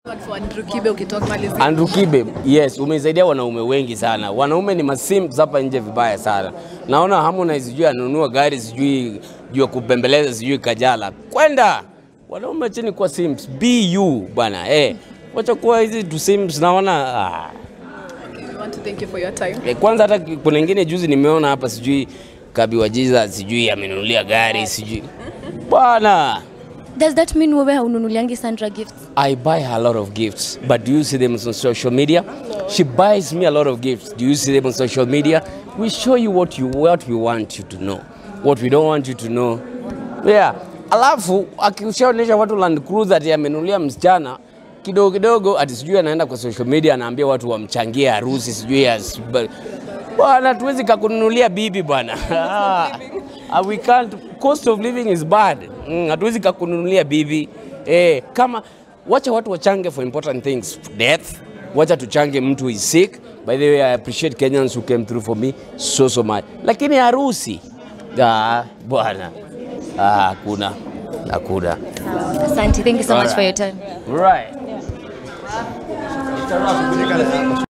For Andrew Kibe ukitoka malizia. Andrew Kibe, yes, umesaidia wanaume wengi sana. Wanaume ni masims hapa nje vibaya sana. Naona Harmonize sijui anunua gari sijui juu ya kupembeleza sijui Kajala. Kwenda wanaume chini kwa sims. Be you bwana. Eh, wacha kuwa hizi tu sims naona ah. We want to thank you for your time. Eh, Kwanza hata kuna ingine juzi nimeona hapa sijui Kabi wa Jesus sijui amenunulia gari sijui. Bwana, Does that mean wewe haununuliangi Sandra gifts? I buy her a lot of gifts, but do you see them on social media? She buys me a lot of gifts. Do you see them on social media? We show you what you what we want you to know, what we don't want you to know. Yeah. Alafu akishaonyesha watu Land Cruiser ati amenunulia msichana kidogo kidogo, ati sijui anaenda kwa social media anaambia watu wamchangie harusi sijui ya bwana, tuwezi kakununulia bibi bwana. Ah, we can't. Cost of living is bad. Mm, hatuwezi kakununulia bibi eh, kama wacha watu wachange for important things death wacha tuchange mtu is sick by the way i appreciate kenyans who came through for me so so much lakini harusi ah, bwana ah, hakuna hakuna Asante. Thank you so much Alright. for your time. right